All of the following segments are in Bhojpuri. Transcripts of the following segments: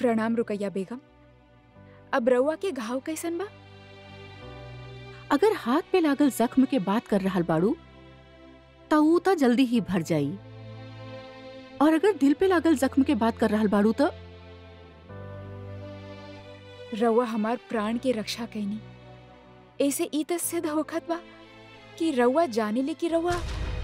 प्रणाम रुकैया बेगम अब रउआ के घाव कैसन बा अगर हाथ पे लागल जख्म के बात कर रहल बाड़ू त ऊ त जल्दी ही भर जाई और अगर दिल पे लागल जख्म के बात कर रहल बाड़ू त रउआ हमार प्राण के रक्षा कैनी ऐसे ई त सिद्ध होखत बा कि रउआ जाने ले कि रउआ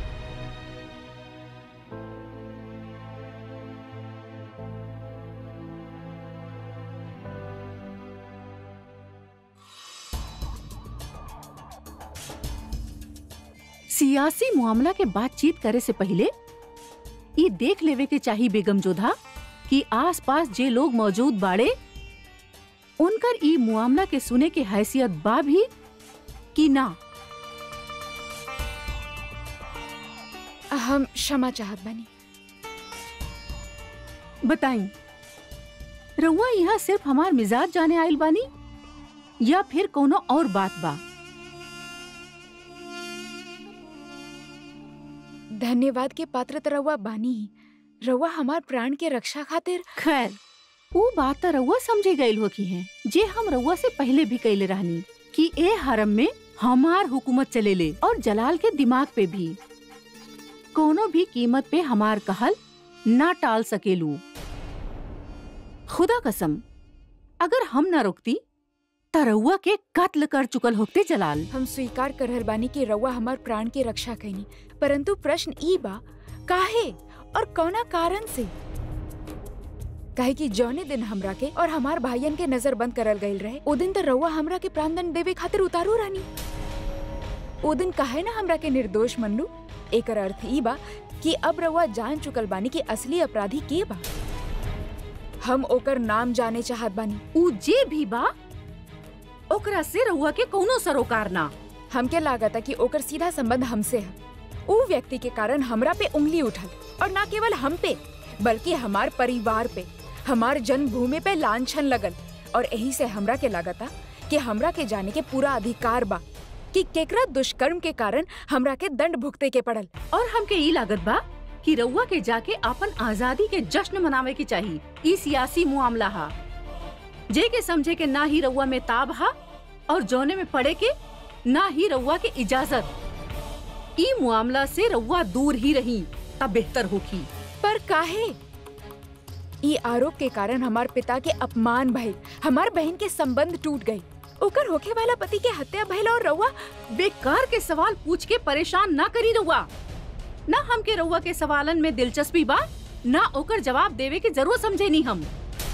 सियासी मामला के बातचीत करे से पहले ये देख लेवे के चाही बेगम जोधा कि आसपास जे लोग मौजूद बाड़े उनकर ई मामला के सुने के हैसियत बा भी कि ना हम क्षमा चाहत बानी बताई रउआ यहाँ सिर्फ हमार मिजाज जाने आइल बानी या फिर कोनो और बात बा धन्यवाद के पात्र त रउआ बानी रउआ हमार प्राण के रक्षा खातिर खैर वो बात तो रउआ समझे गईल हो की है जे हम रउआ से पहले भी कैले रहनी कि ए हरम में हमार हुकूमत चलेले और जलाल के दिमाग पे भी कोनो भी कीमत पे हमार कहल ना टाल सकेलू खुदा कसम अगर हम ना रोकती त रउआ के कत्ल कर चुकल होते जलाल हम स्वीकार कर रहल बानी कि रउआ हमार प्राण के रक्षा कैनी परंतु प्रश्न ई बा काहे और कौना कारण से काहे कि जौने दिन हमरा के और हमार भाइयन के नजर बंद करल गईल रहे ओ दिन त रउआ हमरा के प्राणदंड देवे खातिर उतारू रानी ओ दिन काहे ना हमरा के निर्दोष मनलू एकर अर्थ ई बा कि अब रउआ जान चुकल बानी कि असली अपराधी के बा हम ओकर नाम जाने चाहत बानी ऊ जे भी बा ओकरा से रउआ के कोनो सरोकार ना हमके लागता कि ओकर सीधा संबंध हमसे है ऊ व्यक्ति के कारण हमरा पे उंगली उठल और ना केवल हम पे बल्कि हमार परिवार पे हमार जन्मभूमि पे लांछन लगल और यही से हमरा के लागता कि हमरा के जाने के पूरा अधिकार बा कि केकरा दुष्कर्म के कारण हमरा के दंड भुगते के पड़ल और हमके ई लागत बा कि रउआ के जाके अपन आजादी के जश्न मनावे के चाहिए ई सियासी मामला हा जे के समझे के ना ही रउआ में ताब हा और जौने में पड़े के ना ही रउआ के इजाजत ई मामला से रउआ दूर ही रही तब बेहतर होखी पर काहे ई आरोप के कारण हमार पिता के अपमान भइल हमार बहन के संबंध टूट गई ओकर होखे वाला पति के हत्या भइल और रउआ बेकार के सवाल पूछ के परेशान ना करी रउआ ना हमके रउआ के सवालन में दिलचस्पी बा ना ओकर जवाब देवे के जरूर समझे नी हम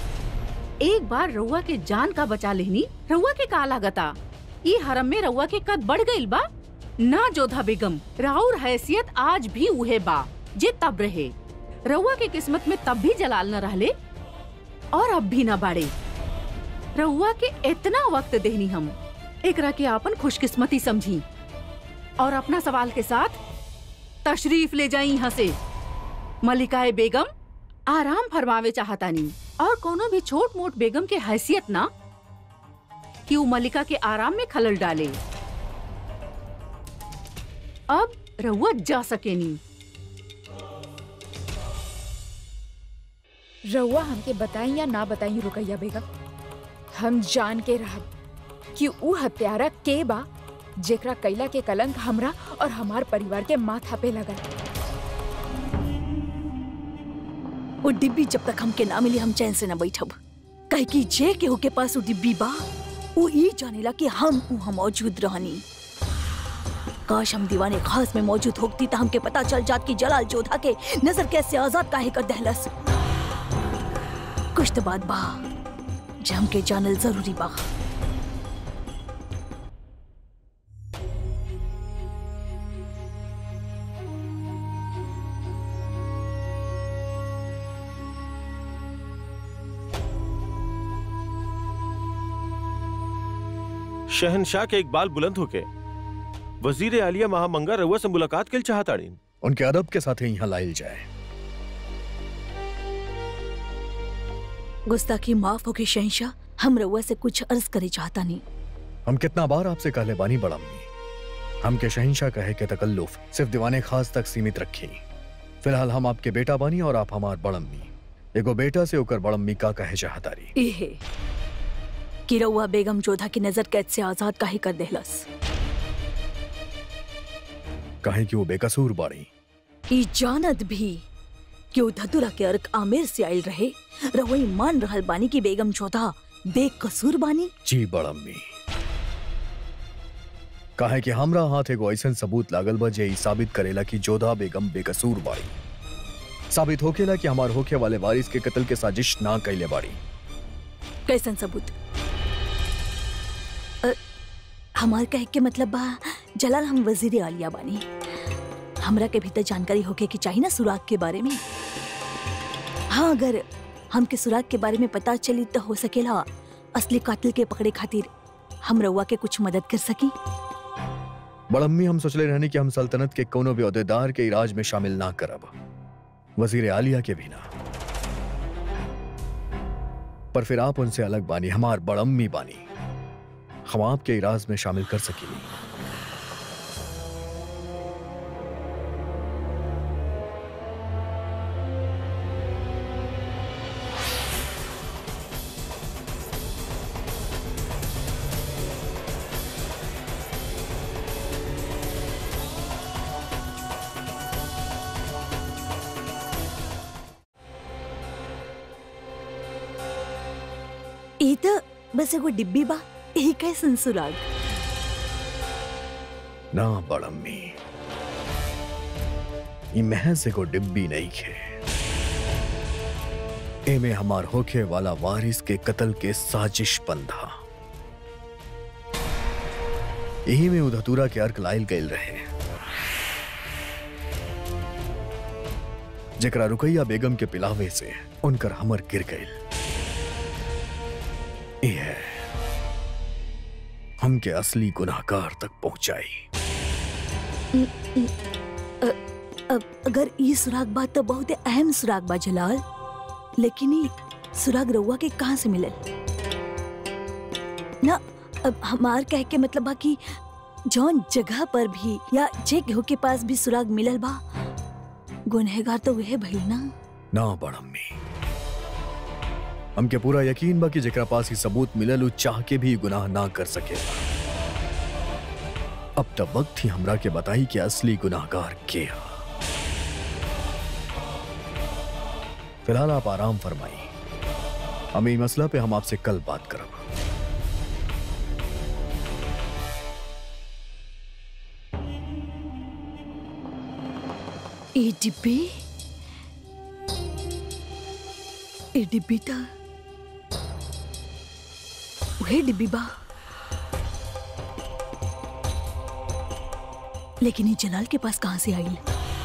एक बार रउआ के जान का बचा लेनी रउआ के का लागता ई हरम में रउआ के कद बढ़ गईल बा ना जोधा बेगम राउर हैसियत आज भी उहे बा जे तब रहे रउआ के किस्मत में तब भी जलाल न रहले और अब भी न बाड़े रउआ के इतना वक्त देनी हम एकरा के आपन खुशकिस्मती समझी और अपना सवाल के साथ तशरीफ ले जाई यहाँ से मलिकाए बेगम आराम फरमावे चाहतानी और कोनो भी छोट मोट बेगम के हैसियत ना कि वो मलिका के आराम में खलल डाले अब रउआ जा सकेनी रउआ हमके बताई या ना बताई रुकैया बेगम हम जान के रहब कि ऊ हत्यारा के बा जेकरा कैला के कलंक हमरा और हमार परिवार के माथा पे लगल वो डिब्बी जब तक हमके ना मिली हम चैन से न बैठब कहे कि जे केहू के पास वो डिब्बी बा वो ई जानेला कि हम वहाँ मौजूद रहनी काश हम दीवाने खास में मौजूद होती तो हमके पता चल जात कि जलाल जोधा के नजर कैसे आजाद काहे कर दहलस कुछ तो बात बा जे हमके जानल जरूरी बा शहनशाह के एक बाल बुलंद होके वजीर आलिया महामंगा रउआ से मुलाकात के चाहताड़ीन उनके अदब के साथ ही यहाँ लाइल जाए गुस्ताखी माफ होके शहनशाह हम रउआ से कुछ अर्ज करे चाहता नहीं हम कितना बार आपसे कहले बानी बड़म्मी हम के शहिंशाह कहे के तकल्लुफ सिर्फ दीवाने खास तक सीमित रखी फिलहाल हम आपके बेटा बानी और आप हमार बड़म्मी एगो बेटा से ओकर बड़म्मी का कहे चाहतारी इहे कि रउआ बेगम जोधा की नजर कैद से आजाद काहे कर देहलस कहे कि वो बेकसूर बाड़ी ई जानत भी कि उ धतुरा के अर्क आमिर से आयल रहे रवई मान रहल बानी की बेगम जोधा बेकसूर बानी जी बड़म्मी कहे कि हमरा हाथ एगो ऐसन सबूत लागल बा जे ई साबित करेला कि जोधा बेगम बेकसूर बाड़ी साबित होकेला कि हमार होके वाले वारिस के कत्ल के साजिश ना कैले बाड़ी कैसन सबूत अ, हमार कहे के मतलब बा जलाल हम वजीर आलिया बानी हमरा के भीतर जानकारी होके की चाहिए ना सुराग के बारे में हाँ अगर हमके सुराग के बारे में पता चली तो हो सकेला असली कातिल के पकड़े खातिर हम रउआ के कुछ मदद कर सकी बड़म्मी हम सोचले रहनी कि हम सल्तनत के कोनो भी अहदेदार के इराज में शामिल ना करब वजीर आलिया के भी ना पर फिर आप उनसे अलग बानी हमार बड़म्मी बानी हम आपके इराज में शामिल कर सकेंगे ई तो बस एगो डिब्बी बा यही कैसन सुराग ना बड़म्मी ई महज एगो डिब्बी नहीं खे एमे हमार होखे वाला वारिस के कत्ल के साजिश बंधा यही में उधतूरा के अर्क लाइल गईल रहे जेकरा रुकैया बेगम के पिलावे से उनकर हमर गिर गईल ई है हमके असली गुनाहगार तक पहुंचाई अब अगर ई सुराग बा तो बहुत अहम सुराग बा जलाल लेकिन ई सुराग रउआ के कहाँ से मिलल ना अब हमार कह के मतलब बा कि जौन जगह पर भी या जे केहू के पास भी सुराग मिलल बा गुनहगार तो वह भइल ना ना बड़म्मी हमके पूरा यकीन बा कि जेकरा पास ही सबूत मिलल उ चाह के भी गुनाह ना कर सकेला अब तक वक्त ही हमरा के बताई कि असली गुनाहगार के हा फिलहाल आप आराम फरमाई हम ई मसला पे हम आपसे कल बात करब ई डिब्बी ई डिब्बी तो वही डिब्बी बा लेकिन ये जलाल के पास कहां से आई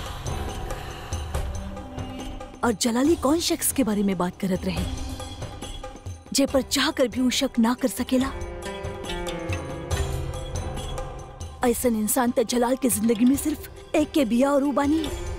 और जलाली कौन शख्स के बारे में बात करत रहे जे पर चाह कर भी वो शक ना कर सकेला ऐसन इंसान तो जलाल के जिंदगी में सिर्फ एक के बिया और ऊ बानी